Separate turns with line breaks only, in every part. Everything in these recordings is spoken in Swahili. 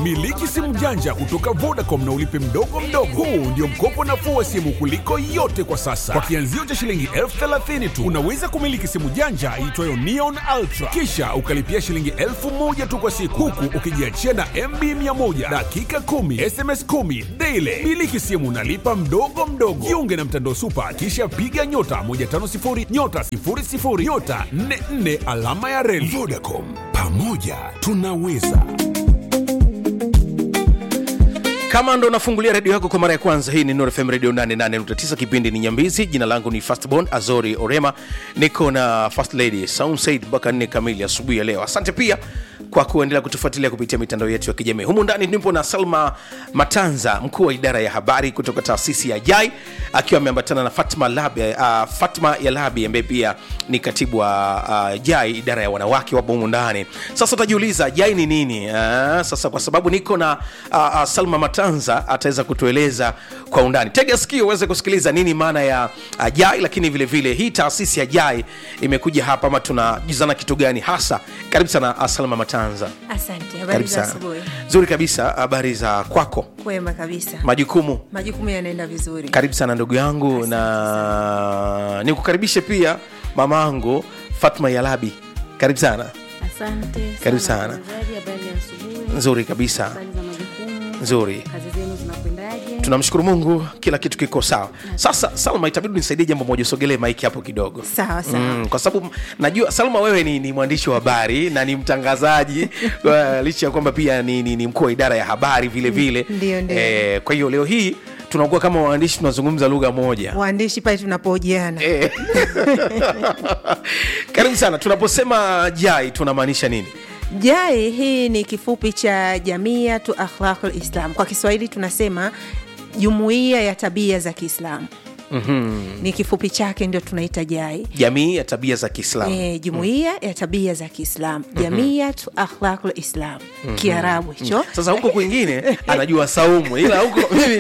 Miliki simu janja kutoka Vodacom na ulipe mdogo mdogo. Huu ndio mkopo nafuu wa simu kuliko yote kwa sasa. Kwa kianzio cha shilingi elfu thelathini tu unaweza kumiliki simu janja iitwayo Neon Ultra, kisha ukalipia shilingi elfu moja tu kwa siku, huku ukijiachia na MB 100 dakika 10 SMS 10 daily. Miliki simu nalipa mdogo mdogo. Jiunge na mtandao Supa, kisha piga nyota 150 nyota 00 nyota 44 alama ya reli. Vodacom, pamoja tunaweza.
kama ndo unafungulia redio yako kwa mara ya kwanza hii ni Nuru FM radio 88.9 kipindi ni nyambizi jina langu ni fastborn azori orema niko na first lady Saum Said mpaka nne kamili asubuhi ya leo asante pia kwa kuendelea kutufuatilia kupitia mitandao yetu ya kijamii humu ndani nipo na salma matanza mkuu wa idara ya habari kutoka taasisi ya jai akiwa ameambatana na fatma labi, uh, fatma ya labi ambaye pia ni katibu wa uh, jai idara ya wanawake wapo humu ndani sasa utajiuliza jai ni nini uh, sasa kwa sababu niko na uh, uh, salma matanza ataweza kutueleza kwa undani tega sikio uweze kusikiliza nini maana ya uh, jai lakini vile vile hii taasisi ya jai imekuja hapa ama tunajizana kitu gani hasa karibu sana uh, salma matanza
Asante, habari
karibu
za
sana
asubuhi.
nzuri kabisa habari za kwako
Kwema kabisa,
majukumu
majukumu yanaenda vizuri.
karibu sana ndugu yangu na nikukaribishe pia mamangu fatma yalabi karibu sana
Asante
Karibu
sana
sana.
watangazaji, habari ya asubuhi,
nzuri kabisa
habari za majukumu,
nzuri
kazi zenu zinakwendaje?
tunamshukuru mungu kila kitu kiko sawa sasa salma itabidi nisaidie jambo moja usogelee maiki hapo kidogo
Sawa sawa.
Mm, kwa sababu najua salma wewe ni, ni mwandishi wa habari na ni mtangazaji uh, licha ya kwamba pia ni, ni, ni mkuu wa idara ya habari vile vile
Ndio, ndio.
eh, kwa hiyo leo hii tunakuwa kama waandishi tunazungumza lugha moja
Waandishi pale tunapohojiana
Eh. karibu sana tunaposema jai tunamaanisha nini
JAI hii ni kifupi cha Jamiatu Akhlaqul Islam. Kwa Kiswahili tunasema jumuiya ya tabia za Kiislamu. mm-hmm. Ni kifupi chake ndio tunaita JAI.
jamii ya tabia za kiislamu
E, jumuiya ya tabia za Kiislamu, Jamiatu Akhlaqul Islam, Kiarabu hicho.
sasa huko kwingine anajua saumu ila huko mimi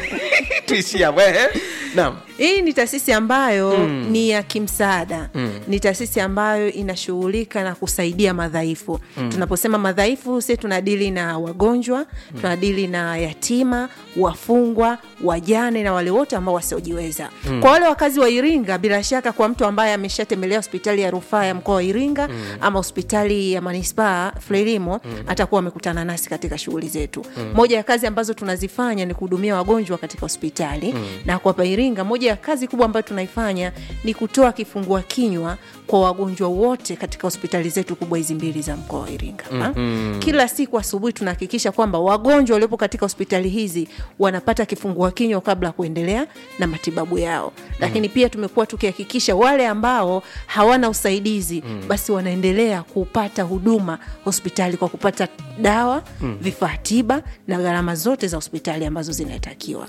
tuishia hapo, eh, eh. naam
Hii ni taasisi ambayo mm. ni ya kimsaada mm. ni taasisi ambayo inashughulika na kusaidia madhaifu mm. tunaposema madhaifu si tunadili na wagonjwa mm. tunadili na yatima wafungwa wajane na wale wote ambao wasiojiweza mm. kwa wale wakazi wa iringa bila shaka kwa mtu ambaye ameshatembelea hospitali ya rufaa ya mkoa wa iringa mm. ama hospitali ya manispaa frelimo mm. atakuwa amekutana nasi katika shughuli zetu mm. moja ya kazi ambazo tunazifanya ni kuhudumia wagonjwa katika hospitali mm. na kwa hapa iringa moja ya kazi kubwa ambayo tunaifanya ni kutoa kifungua kinywa kwa wagonjwa wote katika hospitali zetu kubwa hizi mbili za mkoa wa iringa mm-hmm. kila siku asubuhi tunahakikisha kwamba wagonjwa waliopo katika hospitali hizi wanapata kifungua kinywa kabla ya kuendelea na matibabu yao lakini pia tumekuwa tukihakikisha wale ambao hawana usaidizi mm. basi wanaendelea kupata huduma hospitali kwa kupata dawa mm. vifaa tiba na gharama zote za hospitali ambazo zinatakiwa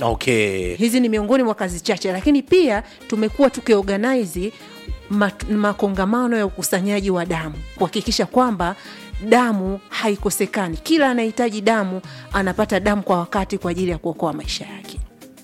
okay
hizi ni miongoni mwa kazi chache lakini pia tumekuwa tukiorganize mat- makongamano ya ukusanyaji wa damu kuhakikisha kwamba damu haikosekani kila anahitaji damu anapata damu kwa wakati kwa ajili ya kuokoa maisha yake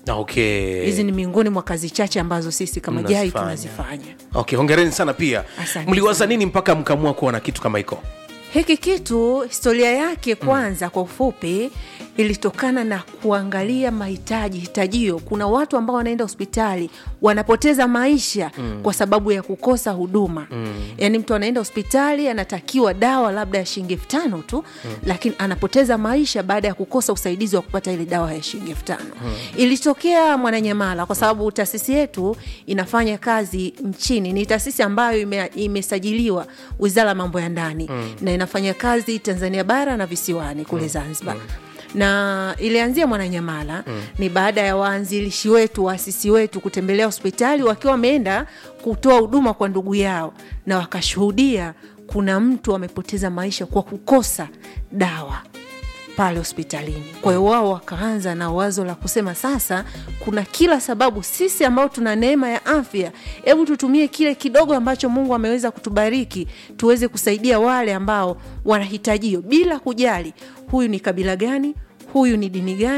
okay
hizi ni miongoni mwa kazi chache ambazo sisi kama jai
Mnazifanya.
tunazifanya
okay hongereni sana pia
Asante
mliwaza
sana.
nini mpaka mkamua kuwa na kitu kama hiko
hiki kitu historia yake kwanza kwa ufupi ilitokana na kuangalia mahitaji hitajio kuna watu ambao wanaenda hospitali wanapoteza maisha mm. kwa sababu ya kukosa huduma mm. yaani mtu anaenda hospitali anatakiwa dawa labda ya shilingi elfu tano tu mm. lakini anapoteza maisha baada ya kukosa usaidizi wa kupata ile dawa ya shilingi elfu tano mm. ilitokea mwananyamala kwa sababu taasisi yetu inafanya kazi nchini ni taasisi ambayo ime, imesajiliwa wizara ya mambo ya ndani mm. na inafanya kazi tanzania bara na visiwani kule zanzibar mm na ilianzia mwananyamala mm. ni baada ya waanzilishi wetu waasisi wetu kutembelea hospitali wakiwa wameenda kutoa huduma kwa ndugu yao na wakashuhudia kuna mtu amepoteza maisha kwa kukosa dawa pale hospitalini kwa hiyo wao wakaanza na wazo la kusema sasa kuna kila sababu sisi ambao tuna neema ya afya hebu tutumie kile kidogo ambacho mungu ameweza kutubariki tuweze kusaidia wale ambao wanahitajio bila kujali huyu ni kabila gani huyu ni dini gani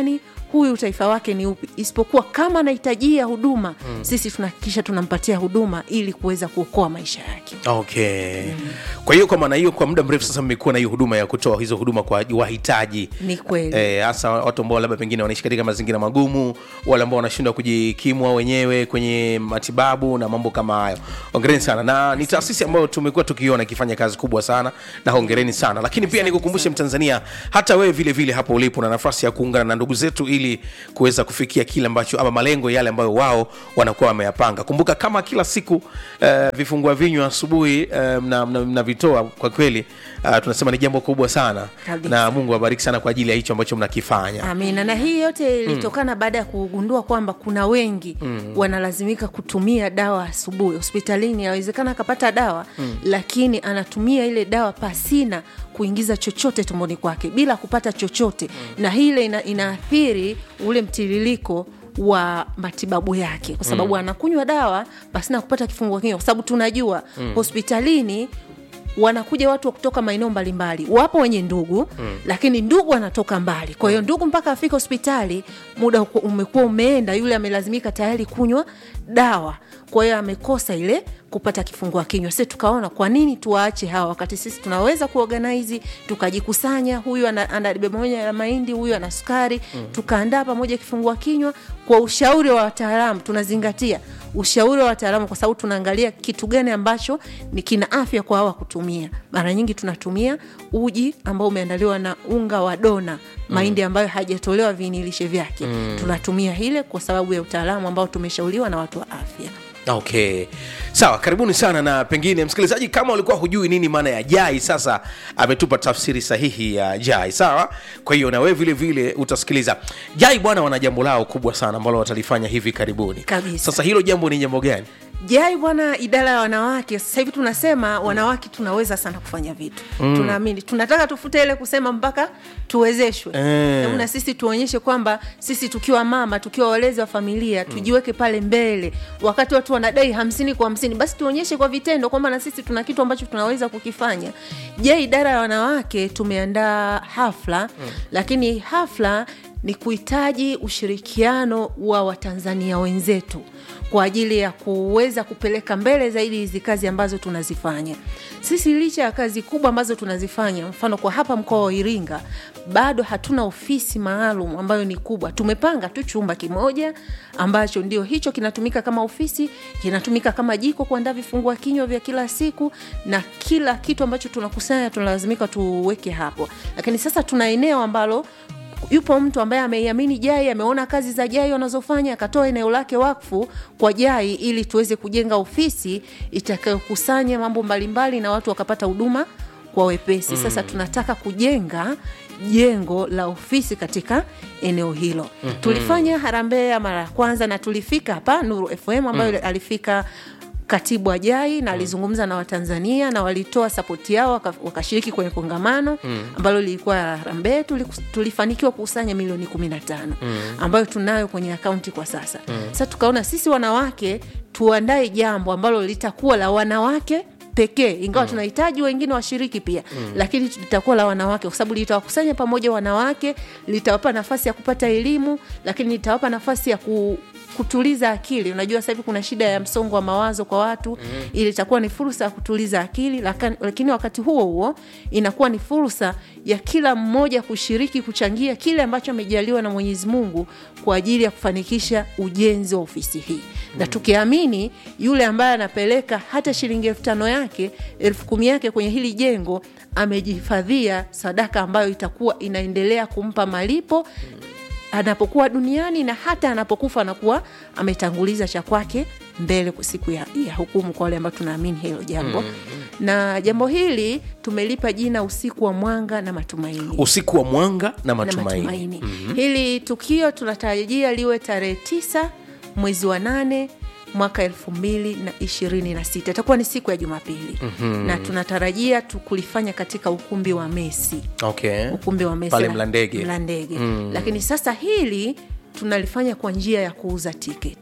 huyu utaifa wake ni upi isipokuwa kama anahitajia huduma mm. sisi tunahakikisha tunampatia huduma ili kuweza kuokoa maisha yake
okay kwa hiyo kwa maana hiyo kwa muda mrefu sasa mmekuwa na hiyo huduma ya kutoa hizo huduma kwa wahitaji
ni kweli
Eh, hasa watu ambao labda pengine wanaishi katika mazingira magumu wale ambao wanashindwa kujikimu wao wenyewe kwenye matibabu na mambo kama hayo hongereni sana na ni taasisi ambayo tumekuwa tukiona ikifanya kazi kubwa sana na hongereni sana lakini pia nikukumbushe mtanzania hata wewe vile vile hapo ulipo na nafasi ya kuungana na ndugu zetu ili kuweza kufikia kile ambacho ama malengo yale ambayo wao wanakuwa wameyapanga kumbuka kama kila siku uh, vifungua vinywa asubuhi uh, mnavitoa kwa kweli uh, tunasema ni jambo kubwa sana
Kabisa.
na mungu awabariki sana kwa ajili ya hicho ambacho mnakifanya
amina na hii yote ilitokana mm. baada ya kugundua kwamba kuna wengi mm. wanalazimika kutumia dawa asubuhi hospitalini awezekana akapata dawa mm. lakini anatumia ile dawa pasina kuingiza chochote tumboni kwake bila kupata chochote mm. na hile ina, inaathiri ule mtiririko wa matibabu yake kwa sababu mm. anakunywa dawa pasina kupata kifungua kinywa kwa sababu tunajua mm. hospitalini wanakuja watu wa kutoka maeneo mbalimbali wapo wenye ndugu mm. lakini ndugu anatoka mbali kwa hiyo ndugu mpaka afika hospitali muda uku- umekuwa umeenda yule amelazimika tayari kunywa dawa kwa hiyo amekosa ile kupata kifungua kinywa si tukaona kwa nini tuwaache hawa wakati sisi tunaweza kuorganizi tukajikusanya huyu ana, ana debe moja ya mahindi huyu ana sukari mm. tukaandaa pamoja kifungua kinywa kwa ushauri wa wataalamu tunazingatia ushauri wa wataalamu kwa sababu tunaangalia kitu gani ambacho ni kina afya kwa hawa kutumia mara nyingi tunatumia uji ambao umeandaliwa na unga wa dona mahindi ambayo hajatolewa viinilishe vyake mm. tunatumia hile kwa sababu ya utaalamu ambao tumeshauriwa na watu wa afya
okay sawa karibuni sana na pengine msikilizaji kama ulikuwa hujui nini maana ya jai sasa ametupa tafsiri sahihi ya jai sawa kwa hiyo na wewe vile vile utasikiliza jai bwana wana jambo lao kubwa sana ambalo watalifanya hivi karibuni
Kabisa.
sasa hilo jambo ni jambo gani
jai bwana idara ya wanawake sasa hivi tunasema wanawake tunaweza sana kufanya vitu mm. tunaamini tunataka tufute ile kusema mpaka tuwezeshwe
Eh.
Hebu na sisi tuonyeshe kwamba sisi tukiwa mama tukiwa walezi wa familia tujiweke pale mbele wakati watu wanadai hamsini kwa hamsini basi tuonyeshe kwa vitendo kwamba na sisi tuna kitu ambacho tunaweza kukifanya je idara ya wanawake tumeandaa hafla mm. lakini hafla ni kuhitaji ushirikiano wa watanzania wenzetu kwa ajili ya kuweza kupeleka mbele zaidi hizi kazi ambazo tunazifanya sisi licha ya kazi kubwa ambazo tunazifanya mfano kwa hapa mkoa wa iringa bado hatuna ofisi maalum ambayo ni kubwa tumepanga tu chumba kimoja ambacho ndio hicho kinatumika kama ofisi kinatumika kama jiko kuandaa vifungua kinywa vya kila siku na kila kitu ambacho tunakusanya tunalazimika tuweke hapo lakini sasa tuna eneo ambalo yupo mtu ambaye ameiamini jai ameona kazi za jai wanazofanya akatoa eneo lake wakfu kwa jai ili tuweze kujenga ofisi itakayokusanya mambo mbalimbali na watu wakapata huduma kwa wepesi mm. sasa tunataka kujenga jengo la ofisi katika eneo hilo mm-hmm. tulifanya harambee ya mara ya kwanza na tulifika hapa nuru fm ambayo mm. alifika katibu ajai na alizungumza na watanzania na walitoa sapoti yao waka- wakashiriki kwenye kongamano mm. ambalo lilikuwa la harambee Tuli- tulifanikiwa kukusanya milioni 15 mm. ambayo tunayo kwenye akaunti kwa sasa mm. sasa tukaona sisi wanawake tuandae jambo ambalo litakuwa la wanawake pekee ingawa mm. tunahitaji wengine washiriki pia mm. lakini litakuwa la wanawake kwa sababu litawakusanya pamoja wanawake litawapa nafasi ya kupata elimu lakini litawapa nafasi ya ku kutuliza akili unajua sasa hivi kuna shida ya msongo wa mawazo kwa watu mm. ili itakuwa ni fursa ya kutuliza akili lakini, lakini wakati huo huo inakuwa ni fursa ya kila mmoja kushiriki kuchangia kile ambacho amejaliwa na mwenyezi mungu kwa ajili ya kufanikisha ujenzi wa ofisi hii mm. na tukiamini yule ambaye anapeleka hata shilingi elfu tano yake elfu kumi yake kwenye hili jengo amejihifadhia sadaka ambayo itakuwa inaendelea kumpa malipo anapokuwa duniani na hata anapokufa anakuwa ametanguliza cha kwake mbele kwa siku ya, ya hukumu kwa wale ambao tunaamini hilo jambo mm-hmm. na jambo hili tumelipa jina usiku wa mwanga na matumaini
usiku wa mwanga na
na
matumaini,
matumaini. Mm-hmm. hili tukio tunatarajia liwe tarehe tisa mwezi wa nane mwaka elfu mbili na ishirini na sita itakuwa ni siku ya jumapili mm-hmm. na tunatarajia tu kulifanya katika ukumbi wa mesi
okay.
ukumbi wa mesi
Pale
la-
Mlandege.
Mlandege. Mm. lakini sasa hili tunalifanya kwa njia ya kuuza tiketi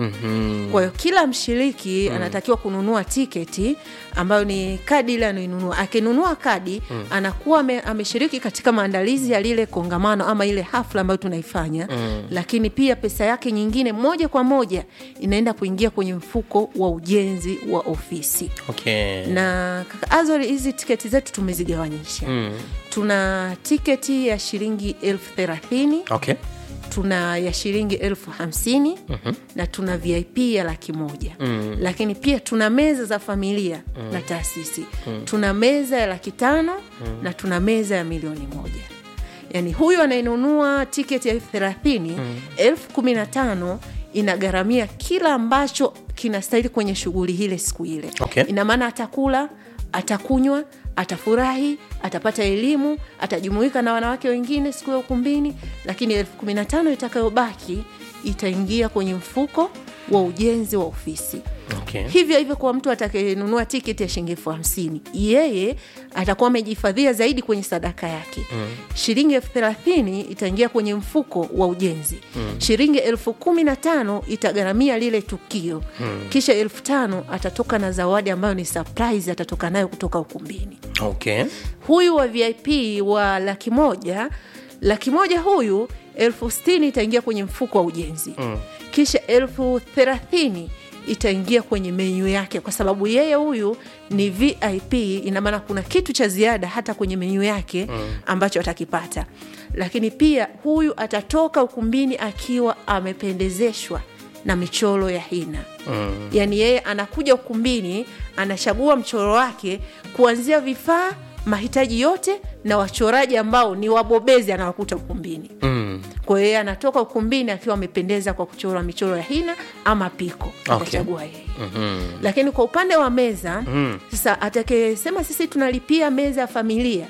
mm-hmm. kwa hiyo kila mshiriki mm. anatakiwa kununua tiketi ambayo ni kadi ile anainunua akinunua kadi mm. anakuwa ame, ameshiriki katika maandalizi ya lile kongamano ama ile hafla ambayo tunaifanya mm. lakini pia pesa yake nyingine moja kwa moja inaenda kuingia kwenye mfuko wa ujenzi wa ofisi
okay.
na kaka Azori, hizi tiketi zetu tumezigawanyisha mm. tuna tiketi ya shilingi elfu thelathini
okay.
tuna ya shilingi elfu hamsini mm-hmm. na tuna vip ya laki moja mm. lakini pia tuna meza za familia mm. na taasisi mm. tuna meza ya laki tano mm. na tuna meza ya milioni moja yaani huyu anayenunua tiketi ya elfu thelathini elfu kumi na tano inagharamia kila ambacho kinastahili kwenye shughuli ile siku ile
Okay.
ina maana atakula atakunywa atafurahi atapata elimu atajumuika na wanawake wengine siku ya ukumbini lakini elfu kumi na tano itakayobaki itaingia kwenye mfuko wa ujenzi wa ofisi
Okay.
hivyo hivyo kwa mtu atakayenunua tiketi ya shilingi elfu hamsini yeye atakuwa amejihifadhia zaidi kwenye sadaka yake mm. shilingi elfu thelathini itaingia kwenye mfuko wa ujenzi mm. shilingi elfu kumi na tano itagharamia lile tukio mm. kisha elfu tano atatoka na zawadi ambayo ni surprise atatoka nayo kutoka ukumbini
Okay.
huyu wa vip wa laki moja laki moja huyu elfu stini itaingia kwenye mfuko wa ujenzi mm. kisha elfu thelathini itaingia kwenye menyu yake kwa sababu yeye huyu ni vip inamaana kuna kitu cha ziada hata kwenye menyu yake mm. ambacho atakipata lakini pia huyu atatoka ukumbini akiwa amependezeshwa na michoro ya hina mm. yaani yeye anakuja ukumbini anachagua mchoro wake kuanzia vifaa mahitaji yote na wachoraji ambao ni wabobezi anawakuta ukumbini
Mm.
kwa hiyo yeye anatoka ukumbini akiwa amependeza kwa kuchora michoro ya hina ama piko
Okay.
atachagua yeye mm-hmm. lakini kwa upande wa meza mm. sasa atakayesema sisi tunalipia meza ya familia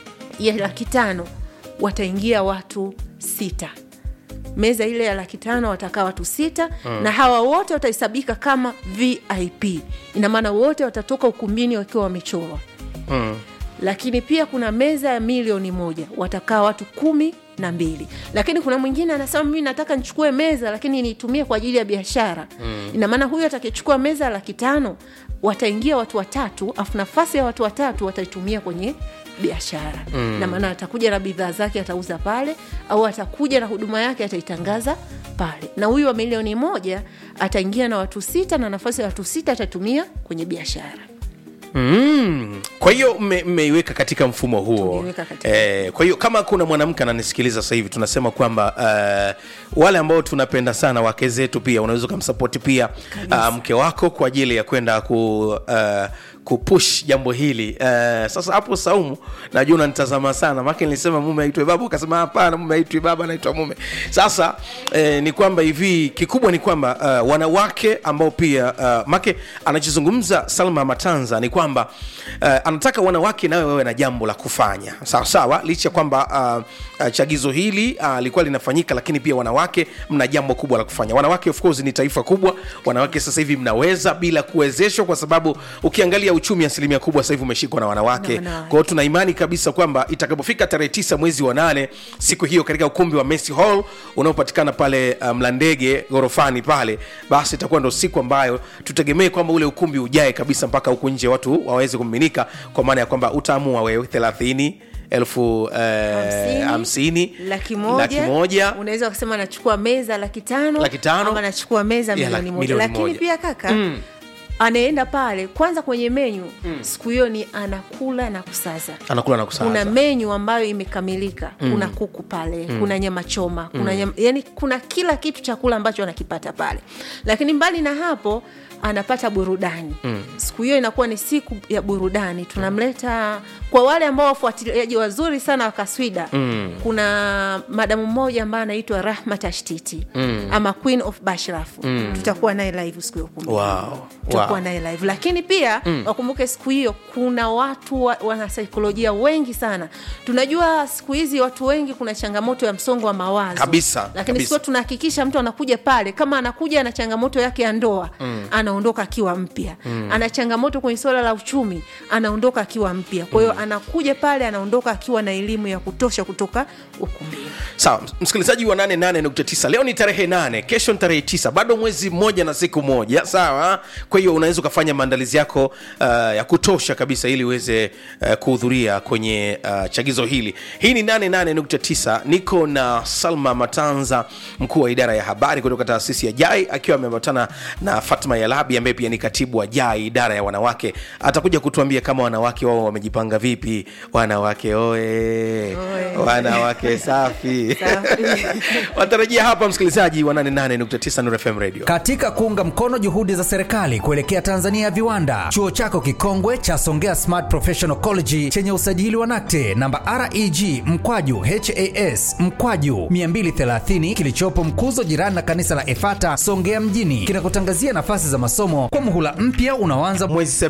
ya laki tano wataingia watu sita meza ile ya laki tano watakaa watu sita mm. na hawa wote watahesabika kama vip ina maana wote watatoka ukumbini wakiwa wamechorwa
Mm.
lakini pia kuna meza ya milioni moja watakaa watu kumi na mbili lakini kuna mwingine anasema mimi nataka nichukue meza lakini niitumie kwa ajili ya biashara mm. ina maana huyu atakayechukua meza ya laki tano wataingia watu watatu afu nafasi ya watu watatu wataitumia kwenye biashara mm. na maana atakuja na bidhaa zake atauza pale au atakuja na huduma yake ataitangaza pale na huyu wa milioni moja ataingia na watu sita na nafasi ya watu sita atatumia kwenye biashara
Mm. kwa hiyo mme- mmeiweka katika mfumo huo
Tumeiweka katika
eh, kwa hiyo kama kuna mwanamke ananisikiliza sasa hivi tunasema kwamba uh, wale ambao tunapenda sana wake zetu pia unaweza ukamsapoti pia uh, mke wako kwa ajili ya kwenda ku uh, kupush jambo hili uh, sasa hapo saumu najua unanitazama sana make nilisema mume aitwe baba ukasema hapana mume aitwi baba anaitwa mume sasa eh, ni kwamba hivi kikubwa ni kwamba uh, wanawake ambao pia uh, make anachozungumza salma matanza ni kwamba uh, anataka wanawake nawe wawe na jambo la kufanya sawa sawa licha ya kwamba uh, uh, chagizo hili uh, likuwa linafanyika lakini pia wanawake mna jambo kubwa la kufanya wanawake of course ni taifa kubwa wanawake sasa hivi mnaweza bila kuwezeshwa kwa sababu ukiangalia uchumi asilimia kubwa sasa hivi umeshikwa na wanawake
Na wanawake.
kwa hiyo tuna imani kabisa kwamba itakapofika tarehe tisa mwezi wa nane siku hiyo katika ukumbi wa Messi Hall unaopatikana pale uh, mlandege ghorofani pale basi itakuwa ndo siku ambayo tutegemee kwamba ule ukumbi ujae kabisa mpaka huku nje watu waweze kumiminika kwa maana ya kwamba utaamua wewe thelathini elfu eh, hamsini
laki moja,
laki moja
unaweza kusema anachukua meza laki tano
Laki tano.
ama anachukua meza
Ya,
milioni
laki-
moja
milioni
lakini
moja.
pia kaka mm. anaenda pale kwanza kwenye menyu mm. siku hiyo ni anakula na kusaza
anakula na kusaza
kuna menyu ambayo imekamilika mm. kuna kuku pale mm. kuna nyama choma kuna nyama, yani kuna kila kitu chakula ambacho anakipata pale lakini mbali na hapo anapata burudani mm. siku hiyo inakuwa ni siku ya burudani tunamleta kwa wale ambao wafuatiliaji wazuri sana wa kaswida mm. kuna madamu mmoja ambaye anaitwa rahma tashtiti mm. ama queen of bashraf mm. tutakuwa naye live siku ya ukumbi
wow.
tutakuwa tutakuwa naye live lakini pia mm. wakumbuke siku hiyo kuna watu wa, wanasaikolojia wengi sana tunajua siku hizi watu wengi kuna changamoto ya msongo wa mawazo
Kabisa,
lakini
kabisa.
siku hiyo tunahakikisha mtu anakuja pale kama anakuja na changamoto yake ya ndoa mm. anaondoka akiwa mpya mm. ana changamoto kwenye suala la uchumi anaondoka akiwa mpya kwa hiyo mm. anakuja pale anaondoka akiwa na elimu ya kutosha kutoka ukumbini
sawa msikilizaji wa 88.9 leo ni tarehe 8 kesho ni tarehe 9 bado mwezi mmoja na siku moja sawa kwa hiyo unaweza ukafanya maandalizi yako uh, ya kutosha kabisa ili uweze uh, kuhudhuria kwenye uh, chagizo hili hii ni 88.9 niko na salma matanza mkuu wa idara ya habari kutoka taasisi ya jai akiwa ameambatana na fatma yalabi ambaye pia ni katibu wa jai idara ya wanawake atakuja kutuambia kama wanawake wao wamejipanga vipi wanawake oe,
Oe.
wanawake safi
Safi.
watarajia hapa msikilizaji wa 88.9 Nuru FM radio
Katika kuunga mkono juhudi za serikali kuelekea Tanzania ya viwanda, chuo chako kikongwe cha Songea Smart Professional College chenye usajili wa NACTE namba REG mkwaju HAS mkwaju 230 kilichopo Mkuzo, jirani na kanisa la Efata Songea mjini, kinakutangazia nafasi za masomo kwa muhula mpya unaoanza
mwezi